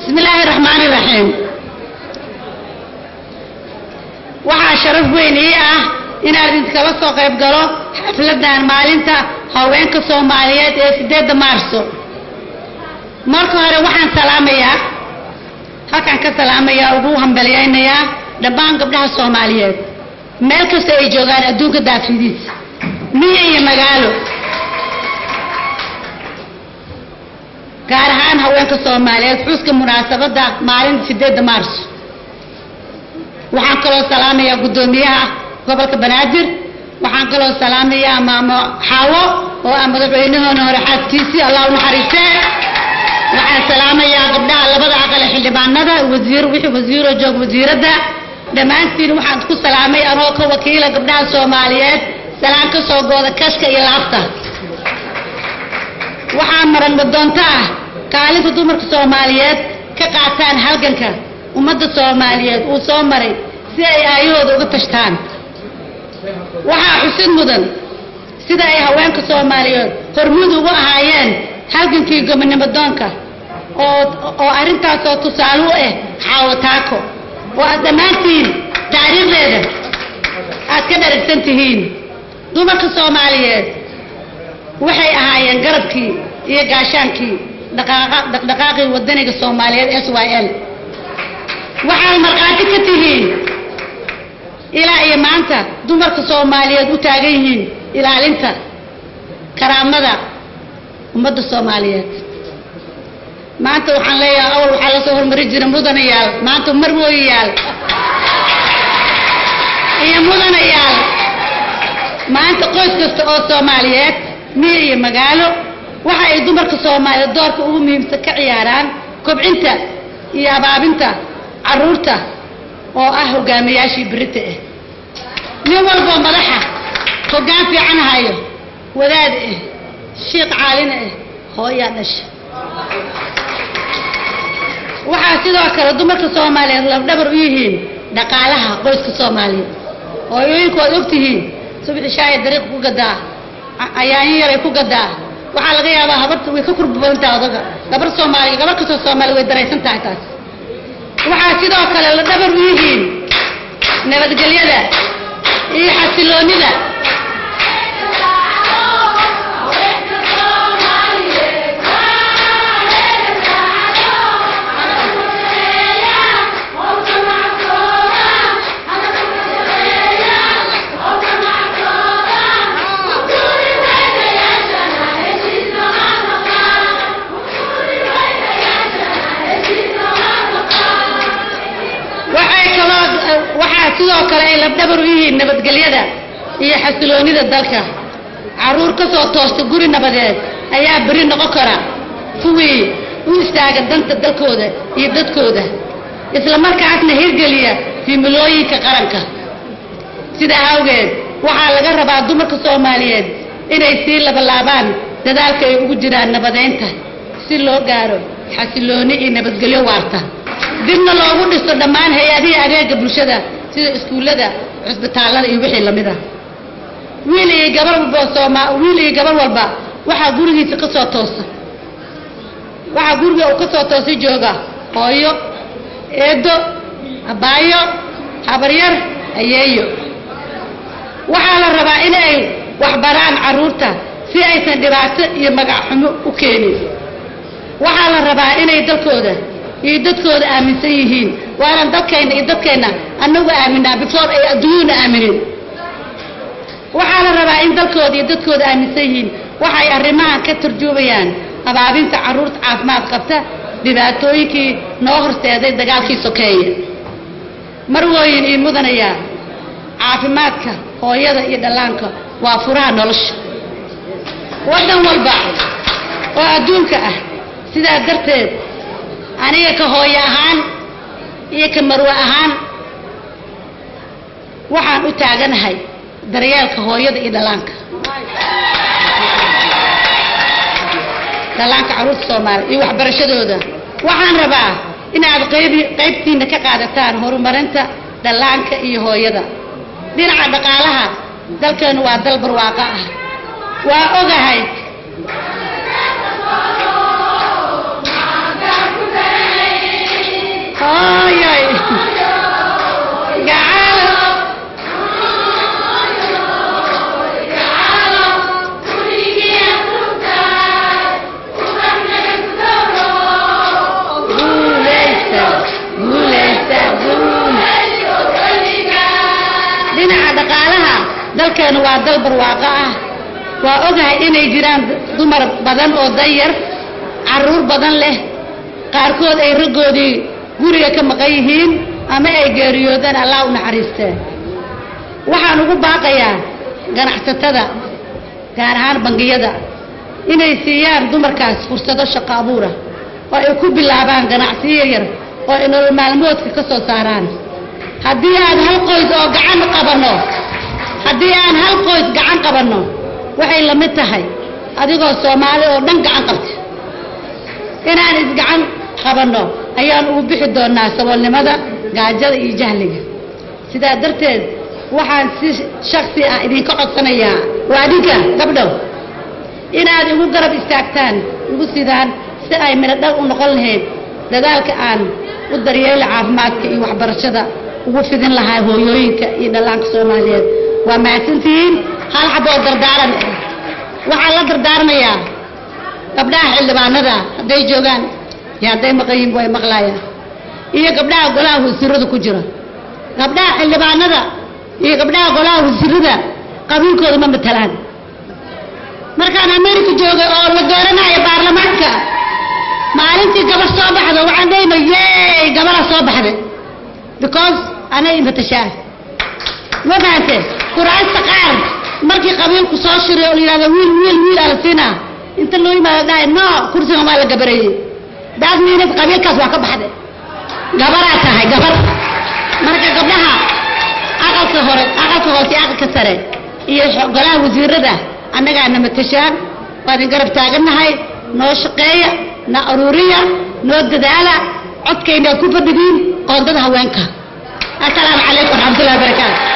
bismi illaahi raxmaani raxiim waxaa sharaf weyn ii ah inaan idinkala soo qayb galo xafladan maalinta haweenka soomaaliyeed ee sideedda maarso marka hore waxaan salaamayaa halkaan ka salaamayaa ugu hambalyaynayaa dhammaan gabdhaha soomaaliyeed meel kasta ay joogaan adduunka daafidiisa miya iyo magaalo gaar ahaan haweenka soomaaliyeed xuska munaasabadda maalinta sideedda maarso waxaan kaloo salaamayaa guddoomiyaha gobolka banaadir waxaan kaloo salaamayaa maamo xaawo oo ah madaxweynahoona hore xaaskiisii allah u naxariistee waxaan salaamayaa gabdhaha labada aqal ee xildhibaanada wasiir wixii wasiiro joog wasiiradda dhammaantiin waxaan ku salaamay anoo ka wakiila gabdhaha soomaaliyeed salaan ka soo gooda kashka iyo laabta waxaa maranma doonto ah kaalinta dumarka soomaaliyeed ka qaataan halganka ummadda soomaaliyeed uu soo maray si ay aayahooda uga tashtaan waxaa xusid mudan sida ay haweenka soomaaliyeed hormuud ugu ahaayeen halgankii gobonimo doonka oo oo arrintaasoo tusaale u ah xaawo taako oo aad dhammaantiin taariikhdeeda aad ka dharagsan tihiin dumarka soomaaliyeed waxay ahaayeen garabkii iyo gaashaankii dhaqdhaqaaqii wadaniga soomaaliyeed s y l waxaad markhaati ka tihiin ilaa iyo maanta dumarka soomaaliyeed u taagan yihiin ilaalinta karaamada ummadda soomaaliyeed maanta waxaan leeyahay awal waxaa lasoo hormari jira mudanayaal maanta marwooyayaal iyo mudanayaal maanta qoys kasta oo soomaaliyeed miya iyo magaalo waxa ay dumarka soomaaliyeed doorka ugu muhiimsan ka ciyaaraan kobcinta iyo abaabinta caruurta oo ah hogaamiyaashii berita ah nin walboo madaxa hoggaan fiican hayo wadaad ah shiiq caalina ah hooyaa dhasha waxaa sidoo kale dumarka soomaaliyeed labdhabar u yihiin dhaqaalaha qoyska soomaaliyeed hooyooyinku waad ogtihiin subixi shaaya dariiq ku gadaa ayaanyo yaray ku gadaa waxaa laga yaabaa habarta way ka kurba badan tahay odaga gabar soomaaliya gabar kastoo soomaaliya way daraysan tahay taas waxaa sidoo kale la dhabar u yihiin nabadgelyada iyo xasiloonida waxay kaloo waxaa sidoo kale ay labdhabar u yihiin nabadgelyada iyo xasiloonida dalka caruur ka soo toosta guri nabadeed ayaa beri noqon kara kuwii u istaaga danta dalkooda iyo dadkooda isla markaasna hirgeliya himilooyinka qaranka sidaa awgeed waxaa laga rabaa dumarka soomaaliyeed inay sii labalaabaan dadaalka ay ugu jiraan nabadeynta si loo gaaro xasilooni iyo nabadgelyo waarta dibna loogu dhisto dhammaan hay-adihii adeega bulshada sida iskuullada cusbitaallada iyo wixii lamid ah wiil iyo gabar walba sooma wiil iyo gabar walba waxaa gurigiisa ka soo toosa waxaa guriga uu ka soo toosa jooga hooyo eedo abaayo habaryar ayeeyo waxaa la rabaa in ay waxbaraan carruurta si aysan dhibaato iyo magac xumo u keenin waxaa la rabaa inay dalkooda iyo dadkooda aaminsan yihiin waanan dalkayna iyo dadkeenna annagu aaminaa before ay adduunyuna aaminin waxaa la rabaa in dalkooda iyo dadkooda aaminsan yihiin waxay arrimahan ka turjuumayaan abaabinta carruurta caafimaad qabta dhibaatooyinkii noo horseeday dagaalkii sokeeye marwooyin iyo mudanayaa caafimaadka hooyada iyo dhallaanka waa furaha nolosha waddan walba oo adduunka ah sidaa darteed aniga ka hooyo ahaan iyo ka marwe ahaan waxaan u taaganahay daryeelka hooyada iyo dhallaanka dhallaanka carruurta soomaaliya iyo waxbarashadooda waxaan rabaa inaad qayb qaybtiina ka qaadataan horumarinta dhallaanka iyo hooyada dhinaca dhaqaalaha dalkeenu waa dal barwaaqo ah waa ogahay dalkeenu waa dal barwaaqo ah waa ogahay inay jiraan dumar badan oo danyar carruur badan leh qaarkood ay raggoodii guriga ka maqan yihiin ama ay geeriyoodaan allah u naxariistee waxaan ugu baaqayaa ganacsatada gaar ahaan bangiyada inay siiyaan dumarkaas fursado shaqo abuura oo ay ku bilaabaan ganacsiyo yaryar oo ay nolol maalmoodka ka soo saaraan haddii aan hal qoys oo gacan qabanno haddii aan hal qoys gacan qabanno waxay la mid tahay adigoo soomaali oo dhan gacan qabta inaan isgacan qabanno ayaan ugu bixi doonaa saboolnimada gaajada iyo jahliga sidaa darteed waxaan si shaksi ah idinka codsanayaa waa adinka gabdhow inaad igu garab istaagtaan igu sidaan si ay midhodhal u noqon lahayd dadaalka aan u daryeela caafimaadka iyo waxbarashada ugu fidin lahaa hooyooyinka iyo dhallaanka soomaaliyeed waa mahadsantihiin hal xaboo dardaaran waxaan la dardaarmayaa gabdhaha xildhibaanada hadday joogaan iyo hadday maqan yihiin way maqlaayaan iyo gabdhaha golaha wasiirada ku jira gabdhaha xildhibaanada iyo gabdhaha golaha wasiirada qabiilkooda ma matalaan markaan america joogay oo la dooranayo baarlamaanka maalintii gabar soo baxdo waxaan dhahayna yey gabara soo baxday because anay imatashaa ma fahante kuraasta qaar markii qabiilku soo shiray oo la yidhahdo wiil wiil wiil ala siinaa inta loo yimaado dhahay no kursigan waa la gabareeyey daas miinad qabiilkaas waa ka baxday gabaraa tahay gabar marka gabdhaha aqalka hore aqalka hoose iyo aqalka sare iyo golaha wasiirada annagaa na matashaan waa idin garab taagannahay noo shaqeeya na aruuriya noo dadaala codkaynaa ku fadhigiin qoondada haweenka assalaamu calaykum waraxmatullahi wabarakaatu